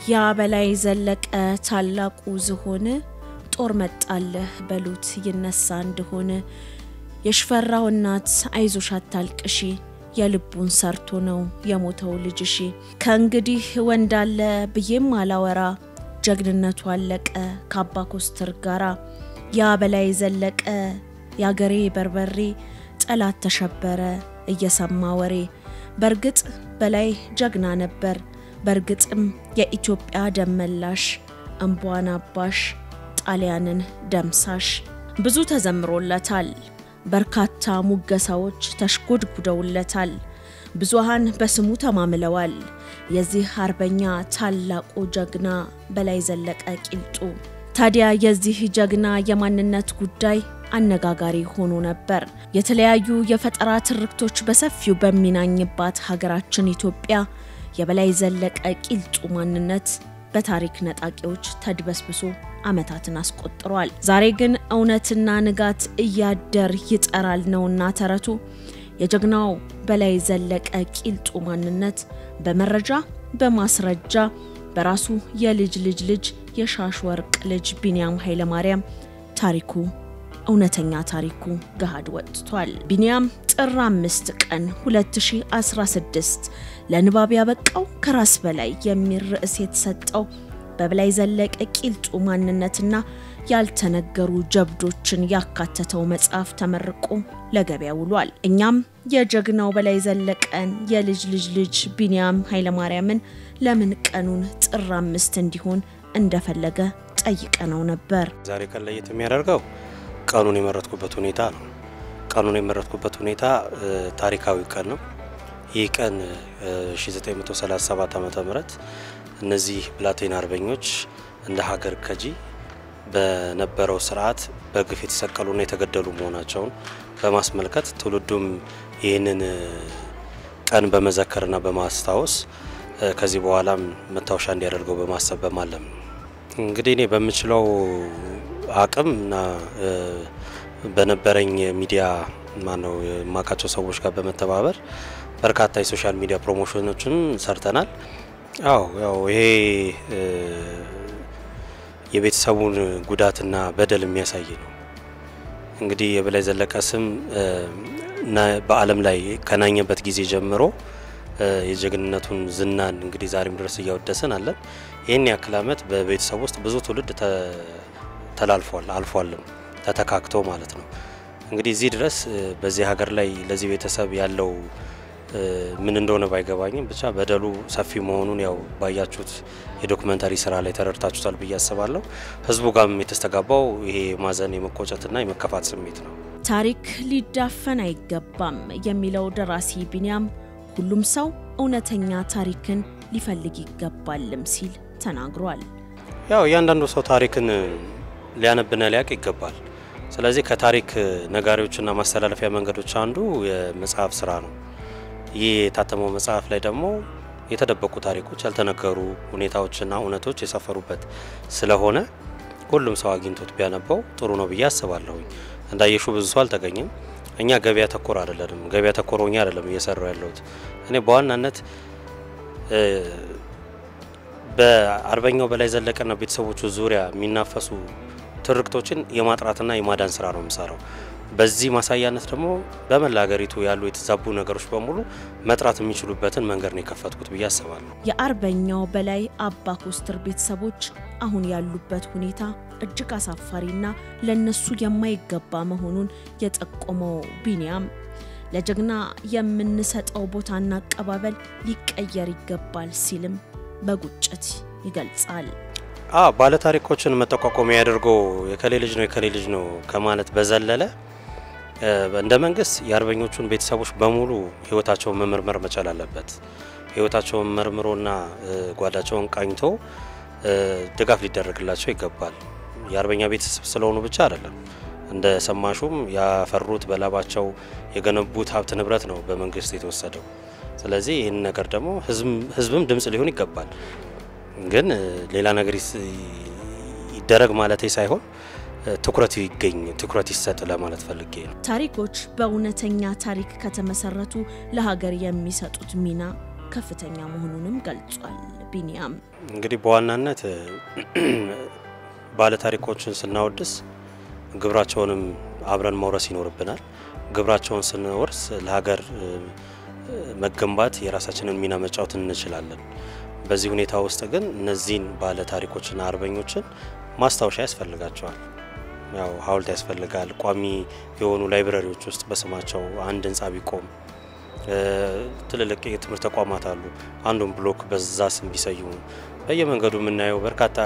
ያ በላይ ዘለቀ ታላቁ ዝሆን ጦር መጣለህ በሉት ይነሳ እንደሆነ የሽፈራው እናት አይዞሽ አታልቅሺ የልቡን ሰርቶ ነው የሞተው ልጅሺ ከእንግዲህ ወንድ አለ ብዬም አላወራ ጀግንነቱ አለቀ ከአባ ኮስትር ጋራ ያ በላይ ዘለቀ የአገሬ በርበሬ ጠላት ተሸበረ እየሰማ ወሬ በእርግጥ በላይ ጀግና ነበር በእርግጥም የኢትዮጵያ ደመላሽ እምቧን አባሽ ጣሊያንን ደምሳሽ ብዙ ተዘምሮለታል። በርካታ ሙገሳዎች ተሽጎድጉደውለታል። ብዙሃን በስሙ ተማምለዋል። የዚህ አርበኛ ታላቁ ጀግና በላይ ዘለቀ ቂልጡ ታዲያ የዚህ ጀግና የማንነት ጉዳይ አነጋጋሪ ሆኖ ነበር። የተለያዩ የፈጠራ ትርክቶች በሰፊው በሚናኝባት ሀገራችን ኢትዮጵያ የበላይ ዘለቀ ቂልጡ ማንነት በታሪክ ነጣቂዎች ተድበስብሶ ዓመታትን አስቆጥሯል። ዛሬ ግን እውነትና ንጋት እያደር ይጠራል ነውና ተረቱ። የጀግናው በላይ ዘለቀ ቂልጡ ማንነት በመረጃ በማስረጃ በራሱ የልጅ ልጅ ልጅ የሻሽ ወርቅ ልጅ ቢንያም ኃይለማርያም ታሪኩ እውነተኛ ታሪኩ ገሃድ ወጥቷል። ቢንያም ጥር አምስት ቀን 2016 ለንባብ ያበቃው ከራስ በላይ የሚል ርዕስ የተሰጠው በበላይ ዘለቀ ቂልጡ ማንነትና ያልተነገሩ ጀብዶችን ያካተተው መጽሐፍ ተመርቆ ለገበያ ውሏል። እኛም የጀግናው በላይ ዘለቀን የልጅ ልጅ ልጅ ቢንያም ኃይለማርያምን ለምን ቀኑን ጥር አምስት እንዲሆን እንደፈለገ ጠይቀነው ነበር። ዛሬ ቀን ለየት የሚያደርገው ቀኑን የመረጥኩበት ሁኔታ ነው። ቀኑን የመረጥኩበት ሁኔታ ታሪካዊ ቀን ነው። ይህ ቀን 1937 ዓ ም እነዚህ ብላቴን አርበኞች እንደ ሀገር ከጂ በነበረው ስርዓት በግፍ የተሰቀሉና የተገደሉ መሆናቸውን በማስመልከት ትውልዱም ይህንን ቀን በመዘከርና በማስታወስ ከዚህ በኋላም መታወሻ እንዲያደርገው በማሰብ በማለም ነው። እንግዲህ እኔ በምችለው አቅም እና በነበረኝ ሚዲያ ማነው የማውቃቸው ሰዎች ጋር በመተባበር በርካታ የሶሻል ሚዲያ ፕሮሞሽኖችን ሰርተናል። አዎ ያው ይሄ የቤተሰቡን ጉዳትና በደል የሚያሳይ ነው። እንግዲህ የበላይ ዘለቀ ስም በዓለም ላይ ከናኘበት ጊዜ ጀምሮ የጀግንነቱን ዝናን እንግዲህ ዛሬም ድረስ እያወደስን አለን። ይህን ያክል ዓመት በቤተሰብ ውስጥ ብዙ ትውልድ ተላልፏል፣ አልፏልም ተተካክቶ ማለት ነው። እንግዲህ እዚህ ድረስ በዚህ ሀገር ላይ ለዚህ ቤተሰብ ያለው ምን እንደሆነ ባይገባኝም ብቻ በደሉ ሰፊ መሆኑን ያው ባያችሁት የዶክመንታሪ ስራ ላይ ተረድታችሁታል ብዬ አስባለሁ። ህዝቡ ጋርም የተስተጋባው ይሄ ማዘን የመቆጨትና የመከፋት ስሜት ነው። ታሪክ ሊዳፈን አይገባም የሚለው ደራሲ ቢንያም ሁሉም ሰው እውነተኛ ታሪክን ሊፈልግ ይገባልም ሲል ተናግሯል። ያው እያንዳንዱ ሰው ታሪክን ሊያነብና ሊያውቅ ይገባል። ስለዚህ ከታሪክ ነጋሪዎችና ማስተላለፊያ መንገዶች አንዱ የመጽሐፍ ስራ ነው። ይህ የታተመው መጽሐፍ ላይ ደግሞ የተደበቁ ታሪኮች፣ ያልተነገሩ ሁኔታዎችና እውነቶች የሰፈሩበት ስለሆነ ሁሉም ሰው አግኝቶት ቢያነበው ጥሩ ነው ብዬ አስባለሁኝ። እንዳየሹ ብዙ ሰው አልተገኘም። እኛ ገበያ ተኮር አይደለንም። ገበያ ተኮር ሆኜ አይደለም እየሰራው ያለሁት። እኔ በዋናነት በአርበኛው በላይ ዘለቀና ቤተሰቦቹ ዙሪያ የሚናፈሱ ትርክቶችን የማጥራትና የማዳን ስራ ነው የምሰራው። በዚህ ማሳያነት ደግሞ በመላ ሀገሪቱ ያሉ የተዛቡ ነገሮች በሙሉ መጥራት የሚችሉበትን መንገድ ነው የከፈትኩት ብዬ አስባለሁ። የአርበኛው በላይ አባ ኮስትር ቤተሰቦች አሁን ያሉበት ሁኔታ እጅግ አሳፋሪና ለነሱ የማይገባ መሆኑን የጠቆመው ቢንያም ለጀግና የምንሰጠው ቦታና አቀባበል ሊቀየር ይገባል ሲልም በቁጭት ይገልጻል። ባለታሪኮችን መጠቋቋሚያ ያደርጎ የከሌ ልጅ ነው የከሌ ልጅ ነው ከማለት በዘለለ እንደ መንግስት የአርበኞቹን ቤተሰቦች በሙሉ ህይወታቸውን መመርመር መቻል አለበት። ህይወታቸውን መርምሮና ጓዳቸውን ቃኝቶ ድጋፍ ሊደረግላቸው ይገባል። የአርበኛ ቤተሰብ ስለሆኑ ብቻ አይደለም። እንደ ሰማሹም ያፈሩት በላባቸው የገነቡት ሀብት ንብረት ነው በመንግስት የተወሰደው። ስለዚህ ይህን ነገር ደግሞ ህዝብም ድምጽ ሊሆን ይገባል። ግን ሌላ ነገር ይደረግ ማለቴ ሳይሆን ትኩረት ይገኝ ትኩረት ይሰጥ ለማለት ፈልጌ ነው። ታሪኮች በእውነተኛ ታሪክ ከተመሰረቱ ለሀገር የሚሰጡት ሚና ከፍተኛ መሆኑንም ገልጿል። ቢኒያም እንግዲህ በዋናነት ባለታሪኮችን ስናወድስ ግብራቸውንም አብረን መውረስ ይኖርብናል። ግብራቸውን ስንወርስ ለሀገር መገንባት የራሳችንን ሚና መጫወት እንችላለን። በዚህ ሁኔታ ውስጥ ግን እነዚህን ባለ ታሪኮችና አርበኞችን ማስታወሻ ያስፈልጋቸዋል። ያው ሐውልት ያስፈልጋል። ቋሚ የሆኑ ላይብረሪዎች ውስጥ በስማቸው አንድ ህንጻ ቢቆም፣ ትልልቅ የትምህርት ተቋማት አሉ። አንዱን ብሎክ በዛ ስም ቢሰይሙ፣ በየመንገዱ የምናየው በርካታ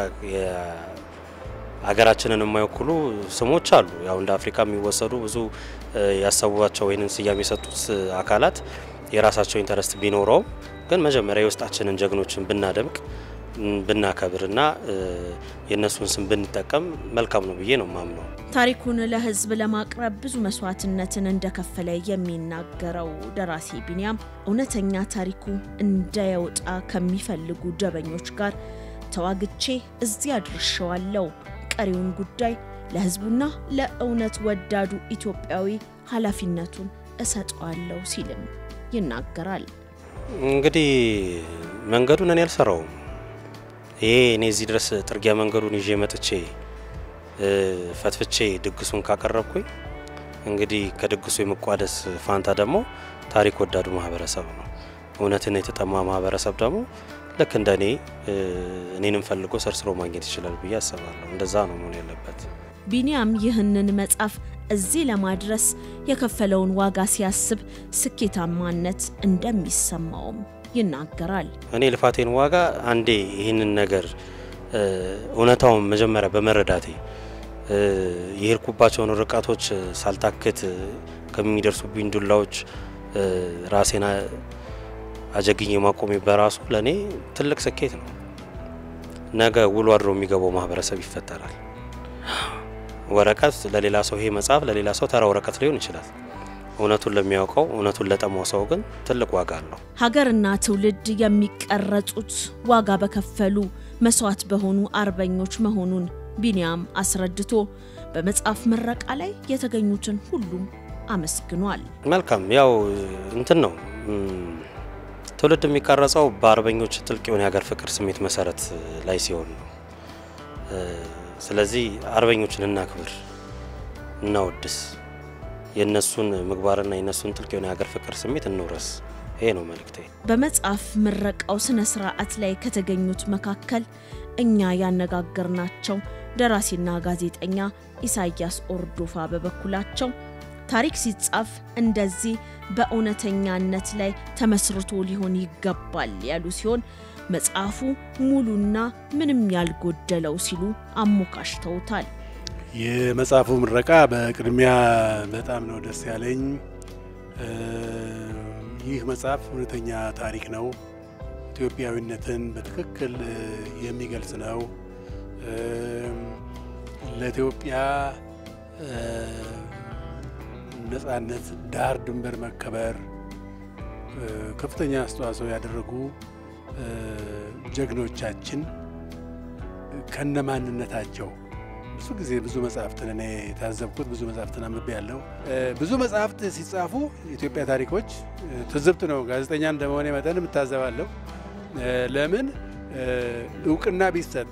ሀገራችንን የማይወክሉ ስሞች አሉ። ያው እንደ አፍሪካ የሚወሰዱ ብዙ ያሰቧቸው ወይንም ስያሜ የሰጡት አካላት የራሳቸው ኢንተረስት ቢኖረውም ግን መጀመሪያ የውስጣችንን ጀግኖችን ብናደምቅ ብናከብርና የእነሱን ስም ብንጠቀም መልካም ነው ብዬ ነው ማምነው። ታሪኩን ለህዝብ ለማቅረብ ብዙ መስዋዕትነትን እንደከፈለ የሚናገረው ደራሲ ቢኒያም እውነተኛ ታሪኩ እንዳይወጣ ከሚፈልጉ ደበኞች ጋር ተዋግቼ እዚህ አድርሸዋለሁ፣ ቀሪውን ጉዳይ ለህዝቡና ለእውነት ወዳዱ ኢትዮጵያዊ ኃላፊነቱን እሰጠዋለሁ ሲልም ይናገራል። እንግዲህ መንገዱን እኔ አልሰራውም። ይሄ እኔ እዚህ ድረስ ጥርጊያ መንገዱን ይዤ መጥቼ ፈትፍቼ ድግሱን ካቀረብኩኝ እንግዲህ ከድግሱ የመቋደስ ፋንታ ደግሞ ታሪክ ወዳዱ ማህበረሰብ ነው። እውነትን የተጠማ ማህበረሰብ ደግሞ ልክ እንደ እኔ እኔንም ፈልጎ ሰርስሮ ማግኘት ይችላል ብዬ አስባለሁ። እንደዛ ነው መሆን ያለበት። ቢኒያም ይህንን መጽሐፍ እዚህ ለማድረስ የከፈለውን ዋጋ ሲያስብ ስኬታማነት እንደሚሰማውም ይናገራል። እኔ ልፋቴን ዋጋ አንዴ ይህንን ነገር እውነታውን መጀመሪያ በመረዳቴ የሄድኩባቸውን ርቀቶች ሳልታክት ከሚደርሱብኝ ዱላዎች ራሴን አጀግኝ ማቆሜ በራሱ ለእኔ ትልቅ ስኬት ነው። ነገ ውሎ አድሮ የሚገባው ማህበረሰብ ይፈጠራል። ወረቀት ለሌላ ሰው ይሄ መጽሐፍ ለሌላ ሰው ተራ ወረቀት ሊሆን ይችላል። እውነቱን ለሚያውቀው እውነቱን ለጠማው ሰው ግን ትልቅ ዋጋ አለው። ሀገርና ትውልድ የሚቀረጹት ዋጋ በከፈሉ መስዋዕት በሆኑ አርበኞች መሆኑን ቢኒያም አስረድቶ በመጽሐፍ ምረቃ ላይ የተገኙትን ሁሉም አመስግኗል። መልካም ያው እንትን ነው ትውልድ የሚቀረጸው በአርበኞች ጥልቅ የሆነ የሀገር ፍቅር ስሜት መሰረት ላይ ሲሆን ነው። ስለዚህ አርበኞችን እናክብር፣ እናወድስ፣ የእነሱን ምግባርና የእነሱን ጥልቅ የሆነ የሀገር ፍቅር ስሜት እንውረስ። ይሄ ነው መልእክቴ። በመጽሐፍ ምረቃው ስነ ስርዓት ላይ ከተገኙት መካከል እኛ ያነጋገርናቸው ደራሲና ጋዜጠኛ ኢሳያስ ኦርዶፋ በበኩላቸው ታሪክ ሲጻፍ እንደዚህ በእውነተኛነት ላይ ተመስርቶ ሊሆን ይገባል ያሉ ሲሆን መጽሐፉ ሙሉና ምንም ያልጎደለው ሲሉ አሞካሽተውታል። የመጽሐፉ ምረቃ በቅድሚያ በጣም ነው ደስ ያለኝ። ይህ መጽሐፍ እውነተኛ ታሪክ ነው። ኢትዮጵያዊነትን በትክክል የሚገልጽ ነው። ለኢትዮጵያ ነጻነት፣ ዳር ድንበር መከበር ከፍተኛ አስተዋጽኦ ያደረጉ ጀግኖቻችን ከነማንነታቸው ብዙ ጊዜ ብዙ መጽሐፍትን እኔ የታዘብኩት ብዙ መጽሐፍትን አንብቤ ያለው ብዙ መጽሐፍት ሲጻፉ የኢትዮጵያ ታሪኮች ትዝብት ነው። ጋዜጠኛ እንደመሆኔ መጠን እታዘባለሁ። ለምን እውቅና ቢሰጥ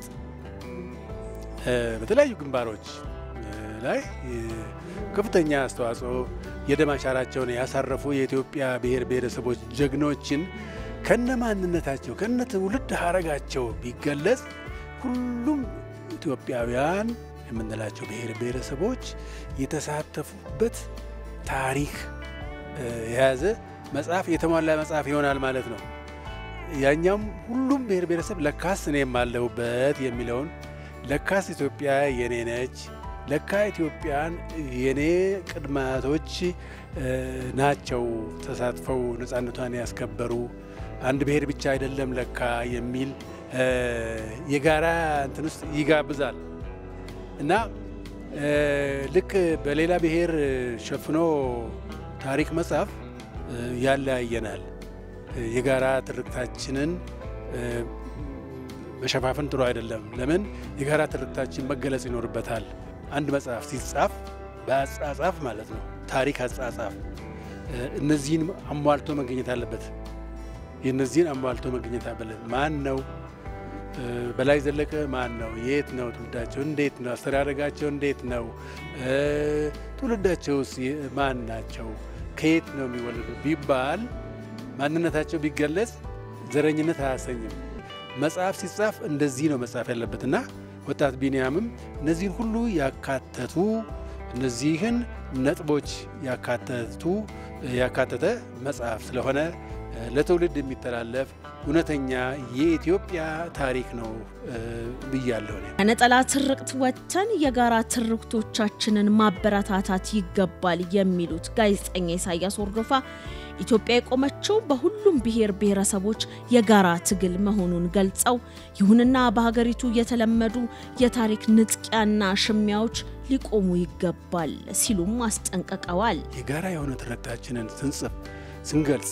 በተለያዩ ግንባሮች ላይ ከፍተኛ አስተዋጽኦ የደም አሻራቸውን ያሳረፉ የኢትዮጵያ ብሔር ብሔረሰቦች ጀግኖችን ከነ ማንነታቸው ከነ ትውልድ ሀረጋቸው ቢገለጽ ሁሉም ኢትዮጵያውያን የምንላቸው ብሔር ብሔረሰቦች የተሳተፉበት ታሪክ የያዘ መጽሐፍ የተሟላ መጽሐፍ ይሆናል ማለት ነው። ያኛም ሁሉም ብሔር ብሔረሰብ ለካስ እኔም አለሁበት የሚለውን ለካስ ኢትዮጵያ የኔ ነች፣ ለካ ኢትዮጵያን የኔ ቅድመ አያቶች ናቸው ተሳትፈው ነፃነቷን ያስከበሩ አንድ ብሔር ብቻ አይደለም ለካ የሚል የጋራ እንትን ውስጥ ይጋብዛል እና ልክ በሌላ ብሔር ሸፍኖ ታሪክ መጻፍ ያለያየናል። የጋራ ትርክታችንን መሸፋፈን ጥሩ አይደለም። ለምን የጋራ ትርክታችን መገለጽ ይኖርበታል። አንድ መጽሐፍ ሲጻፍ በአጻጻፍ ማለት ነው፣ ታሪክ አጻጻፍ እነዚህን አሟልቶ መገኘት አለበት። የእነዚህን አሟልቶ መገኘት አለበት። ማን ነው በላይ ዘለቀ? ማን ነው? የት ነው ትውልዳቸው? እንዴት ነው አስተዳደጋቸው? እንዴት ነው ትውልዳቸውስ? ማን ናቸው? ከየት ነው የሚወለዱ ቢባል ማንነታቸው ቢገለጽ ዘረኝነት አያሰኝም። መጽሐፍ ሲጻፍ እንደዚህ ነው መጽሐፍ ያለበት እና ወጣት ቢንያምም እነዚህን ሁሉ ያካተቱ እነዚህን ነጥቦች ያካተቱ ያካተተ መጽሐፍ ስለሆነ ለትውልድ የሚተላለፍ እውነተኛ የኢትዮጵያ ታሪክ ነው ብያለሁ። ከነጠላ ትርክት ወጥተን የጋራ ትርክቶቻችንን ማበረታታት ይገባል የሚሉት ጋዜጠኛ ኢሳያስ ወርዶፋ ኢትዮጵያ የቆመችው በሁሉም ብሔር ብሔረሰቦች የጋራ ትግል መሆኑን ገልጸው ይሁንና በሀገሪቱ የተለመዱ የታሪክ ንጥቂያና ሽሚያዎች ሊቆሙ ይገባል ሲሉም አስጠንቅቀዋል። የጋራ የሆነ ትርክታችንን ስንጽፍ ስንገልጽ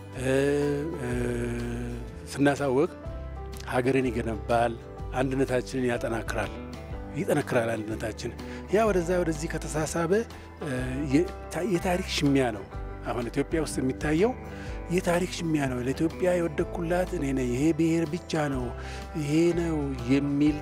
ስናሳወቅ ሀገርን ይገነባል፣ አንድነታችንን ያጠናክራል ይጠነክራል አንድነታችን። ያ ወደዛ ወደዚህ ከተሳሳበ የታሪክ ሽሚያ ነው። አሁን ኢትዮጵያ ውስጥ የሚታየው የታሪክ ሽሚያ ነው። ለኢትዮጵያ የወደቅኩላት እኔ ነኝ፣ ይሄ ብሔር ብቻ ነው፣ ይሄ ነው የሚል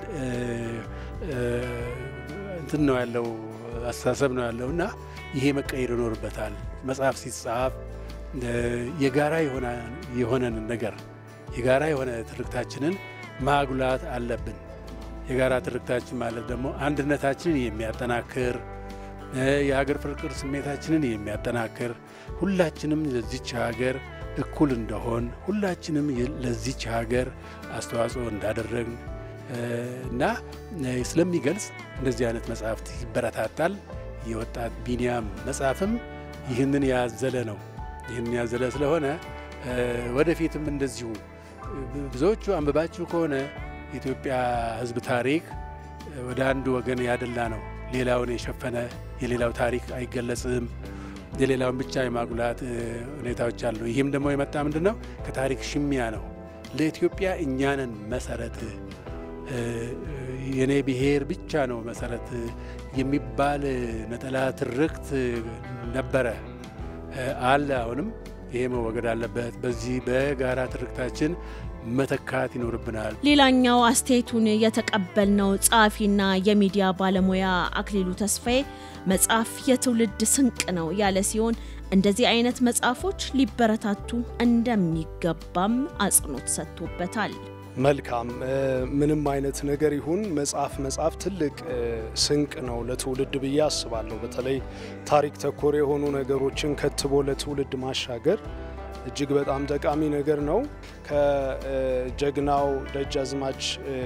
እንትን ነው ያለው አስተሳሰብ ነው ያለው እና ይሄ መቀየር ይኖርበታል። መጽሐፍ ሲጻፍ የጋራ የሆነን ነገር የጋራ የሆነ ትርክታችንን ማጉላት አለብን። የጋራ ትርክታችን ማለት ደግሞ አንድነታችንን የሚያጠናክር የሀገር ፍቅር ስሜታችንን የሚያጠናክር ሁላችንም ለዚች ሀገር እኩል እንደሆን ሁላችንም ለዚች ሀገር አስተዋጽኦ እንዳደረግን እና ስለሚገልጽ እንደዚህ አይነት መጽሐፍት ይበረታታል። የወጣት ቢንያም መጽሐፍም ይህንን ያዘለ ነው። ይህንን ያዘለ ስለሆነ ወደፊትም እንደዚሁ ብዙዎቹ አንብባችሁ ከሆነ የኢትዮጵያ ሕዝብ ታሪክ ወደ አንዱ ወገን ያደላ ነው። ሌላውን የሸፈነ የሌላው ታሪክ አይገለጽም። የሌላውን ብቻ የማጉላት ሁኔታዎች አሉ። ይህም ደግሞ የመጣ ምንድን ነው? ከታሪክ ሽሚያ ነው። ለኢትዮጵያ እኛንን መሰረት የኔ ብሔር ብቻ ነው መሰረት የሚባል ነጠላ ትርክት ነበረ አለ። አሁንም ይሄ መወገድ አለበት። በዚህ በጋራ ትርክታችን መተካት ይኖርብናል። ሌላኛው አስተያየቱን የተቀበልነው ጸሐፊና የሚዲያ ባለሙያ አክሊሉ ተስፋዬ መጽሐፍ የትውልድ ስንቅ ነው ያለ ሲሆን እንደዚህ አይነት መጽሐፎች ሊበረታቱ እንደሚገባም አጽንኦት ሰጥቶበታል። መልካም ምንም አይነት ነገር ይሁን መጽሐፍ መጽሐፍ ትልቅ ስንቅ ነው ለትውልድ ብዬ አስባለሁ። በተለይ ታሪክ ተኮር የሆኑ ነገሮችን ከትቦ ለትውልድ ማሻገር እጅግ በጣም ጠቃሚ ነገር ነው። ከጀግናው ደጃዝማች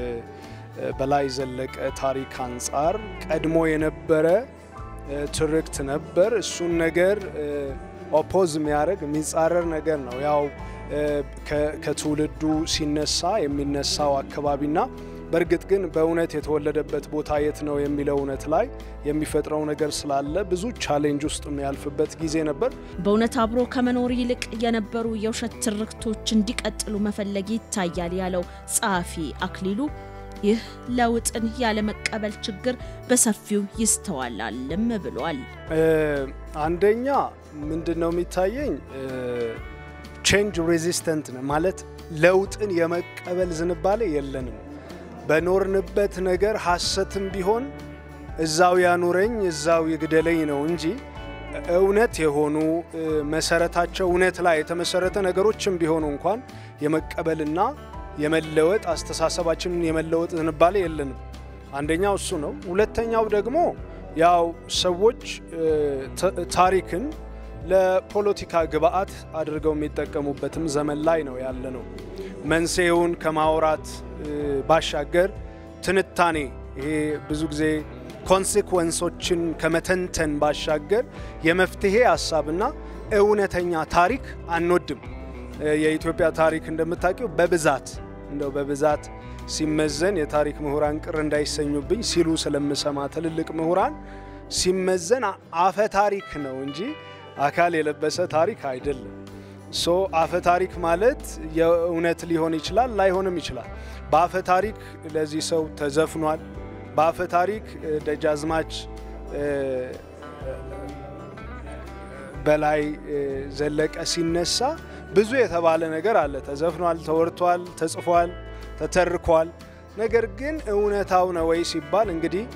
በላይ ዘለቀ ታሪክ አንጻር ቀድሞ የነበረ ትርክት ነበር። እሱን ነገር ኦፖዝ የሚያደርግ የሚጻረር ነገር ነው። ያው ከትውልዱ ሲነሳ የሚነሳው አካባቢና በእርግጥ ግን በእውነት የተወለደበት ቦታ የት ነው የሚለው እውነት ላይ የሚፈጥረው ነገር ስላለ ብዙ ቻሌንጅ ውስጥ የሚያልፍበት ጊዜ ነበር። በእውነት አብሮ ከመኖር ይልቅ የነበሩ የውሸት ትርክቶች እንዲቀጥሉ መፈለግ ይታያል ያለው ጸሐፊ አክሊሉ ይህ ለውጥን ያለመቀበል ችግር በሰፊው ይስተዋላልም ብሏል። አንደኛ ምንድን ነው የሚታየኝ ቼንጅ ሬዚስተንት ነው ማለት ለውጥን የመቀበል ዝንባሌ የለንም። በኖርንበት ነገር ሐሰትም ቢሆን እዛው ያኑረኝ እዛው ይግደለኝ ነው እንጂ እውነት የሆኑ መሰረታቸው እውነት ላይ የተመሰረተ ነገሮችም ቢሆኑ እንኳን የመቀበልና የመለወጥ አስተሳሰባችንን የመለወጥ ዝንባሌ የለንም። አንደኛው እሱ ነው። ሁለተኛው ደግሞ ያው ሰዎች ታሪክን ለፖለቲካ ግብአት አድርገው የሚጠቀሙበትም ዘመን ላይ ነው ያለ ነው። መንስኤውን ከማውራት ባሻገር ትንታኔ ይሄ ብዙ ጊዜ ኮንሴኩዌንሶችን ከመተንተን ባሻገር የመፍትሄ ሀሳብና እውነተኛ ታሪክ አንወድም። የኢትዮጵያ ታሪክ እንደምታውቂው በብዛት እንደው በብዛት ሲመዘን የታሪክ ምሁራን ቅር እንዳይሰኙብኝ ሲሉ ስለምሰማ ትልልቅ ምሁራን ሲመዘን አፈ ታሪክ ነው እንጂ አካል የለበሰ ታሪክ አይደለም። ሶ አፈ ታሪክ ማለት የእውነት ሊሆን ይችላል፣ ላይሆንም ይችላል። በአፈ ታሪክ ለዚህ ሰው ተዘፍኗል። በአፈ ታሪክ ደጃዝማች በላይ ዘለቀ ሲነሳ ብዙ የተባለ ነገር አለ። ተዘፍኗል፣ ተወርቷል፣ ተጽፏል፣ ተተርኳል። ነገር ግን እውነታው ነው ወይ ሲባል እንግዲህ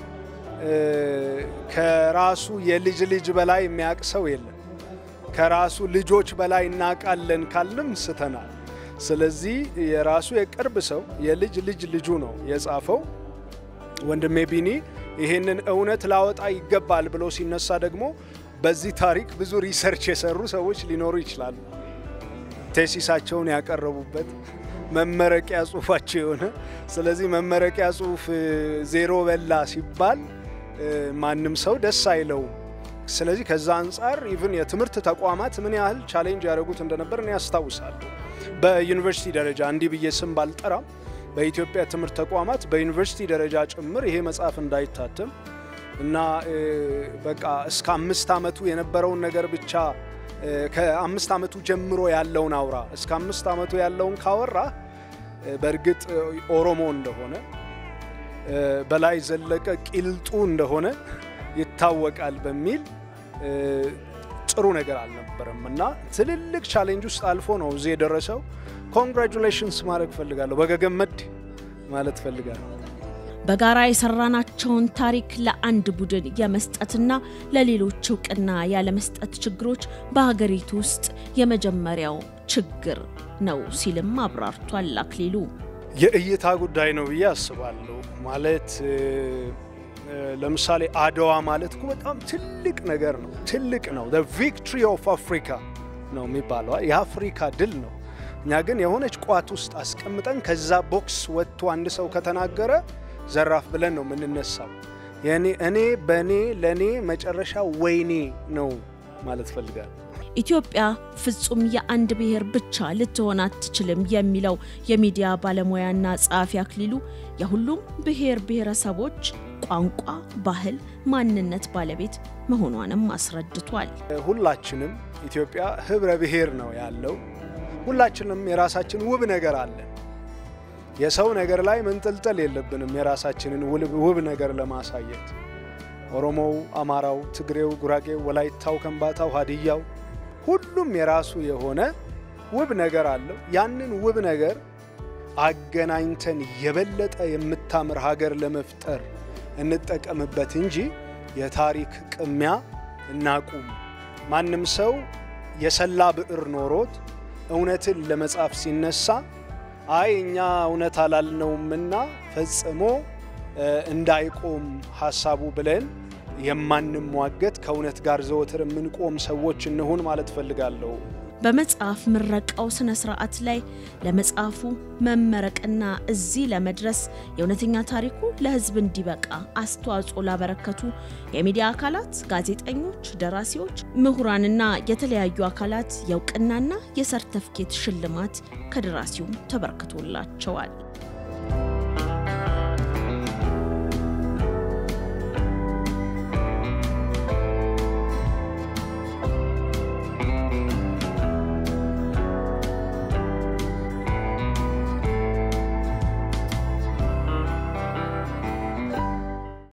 ከራሱ የልጅ ልጅ በላይ የሚያውቅ ሰው የለም። ከራሱ ልጆች በላይ እናውቃለን ካልንም ስተናል። ስለዚህ የራሱ የቅርብ ሰው የልጅ ልጅ ልጁ ነው የጻፈው። ወንድሜ ቢኒ ይህንን እውነት ላወጣ ይገባል ብሎ ሲነሳ ደግሞ በዚህ ታሪክ ብዙ ሪሰርች የሰሩ ሰዎች ሊኖሩ ይችላሉ። ቴሲሳቸውን ያቀረቡበት መመረቂያ ጽሁፋቸው የሆነ ስለዚህ መመረቂያ ጽሁፍ ዜሮ በላ ሲባል ማንም ሰው ደስ አይለውም። ስለዚህ ከዛ አንጻር ኢቭን የትምህርት ተቋማት ምን ያህል ቻሌንጅ ያደረጉት እንደነበር እኔ ያስታውሳለሁ። በዩኒቨርሲቲ ደረጃ እንዲህ ብዬ ስም ባልጠራም በኢትዮጵያ ትምህርት ተቋማት በዩኒቨርሲቲ ደረጃ ጭምር ይሄ መጽሐፍ እንዳይታተም እና በቃ እስከ አምስት ዓመቱ የነበረውን ነገር ብቻ ከአምስት ዓመቱ ጀምሮ ያለውን አውራ እስከ አምስት ዓመቱ ያለውን ካወራ በእርግጥ ኦሮሞ እንደሆነ በላይ ዘለቀ ቂልጡ እንደሆነ ይታወቃል በሚል ጥሩ ነገር አልነበረም እና ትልልቅ ቻሌንጅ ውስጥ አልፎ ነው እዚህ የደረሰው። ኮንግራጁሌሽንስ ማድረግ ፈልጋለሁ። በገገመድ ማለት ፈልጋለሁ። በጋራ የሰራናቸውን ታሪክ ለአንድ ቡድን የመስጠትና ለሌሎች እውቅና ያለመስጠት ችግሮች በሀገሪቱ ውስጥ የመጀመሪያው ችግር ነው ሲልም አብራርቷል አክሊሉ። የእይታ ጉዳይ ነው ብዬ አስባለሁ። ማለት ለምሳሌ አድዋ ማለት እኮ በጣም ትልቅ ነገር ነው። ትልቅ ነው። ቪክትሪ ኦፍ አፍሪካ ነው የሚባለው የአፍሪካ ድል ነው። እኛ ግን የሆነች ቋት ውስጥ አስቀምጠን ከዛ ቦክስ ወጥቶ አንድ ሰው ከተናገረ ዘራፍ ብለን ነው የምንነሳው። እኔ በእኔ ለእኔ መጨረሻ ወይኔ ነው ማለት ፈልጋለሁ። ኢትዮጵያ ፍጹም የአንድ ብሔር ብቻ ልትሆን አትችልም የሚለው የሚዲያ ባለሙያና ጸሐፊ አክሊሉ የሁሉም ብሔር ብሔረሰቦች ቋንቋ፣ ባህል፣ ማንነት ባለቤት መሆኗንም አስረድቷል። ሁላችንም ኢትዮጵያ ህብረ ብሔር ነው ያለው። ሁላችንም የራሳችን ውብ ነገር አለን። የሰው ነገር ላይ መንጠልጠል የለብንም። የራሳችንን ውብ ነገር ለማሳየት ኦሮሞው፣ አማራው፣ ትግሬው፣ ጉራጌው፣ ወላይታው፣ ከምባታው፣ ሀዲያው ሁሉም የራሱ የሆነ ውብ ነገር አለው። ያንን ውብ ነገር አገናኝተን የበለጠ የምታምር ሀገር ለመፍጠር እንጠቀምበት እንጂ የታሪክ ቅሚያ እናቁም። ማንም ሰው የሰላ ብዕር ኖሮት እውነትን ለመጻፍ ሲነሳ አይ እኛ እውነት አላልነውምና ፈጽሞ እንዳይቆም ሀሳቡ ብለን የማንሟገት ከእውነት ጋር ዘወትር የምንቆም ሰዎች እንሁን ማለት እፈልጋለሁ። በመጽሐፍ ምረቃው ስነ ስርዓት ላይ ለመጽሐፉ መመረቅና እዚህ ለመድረስ የእውነተኛ ታሪኩ ለሕዝብ እንዲበቃ አስተዋጽኦ ላበረከቱ የሚዲያ አካላት፣ ጋዜጠኞች፣ ደራሲዎች፣ ምሁራንና የተለያዩ አካላት የእውቅናና የሰርተፍኬት ሽልማት ከደራሲው ተበርክቶላቸዋል።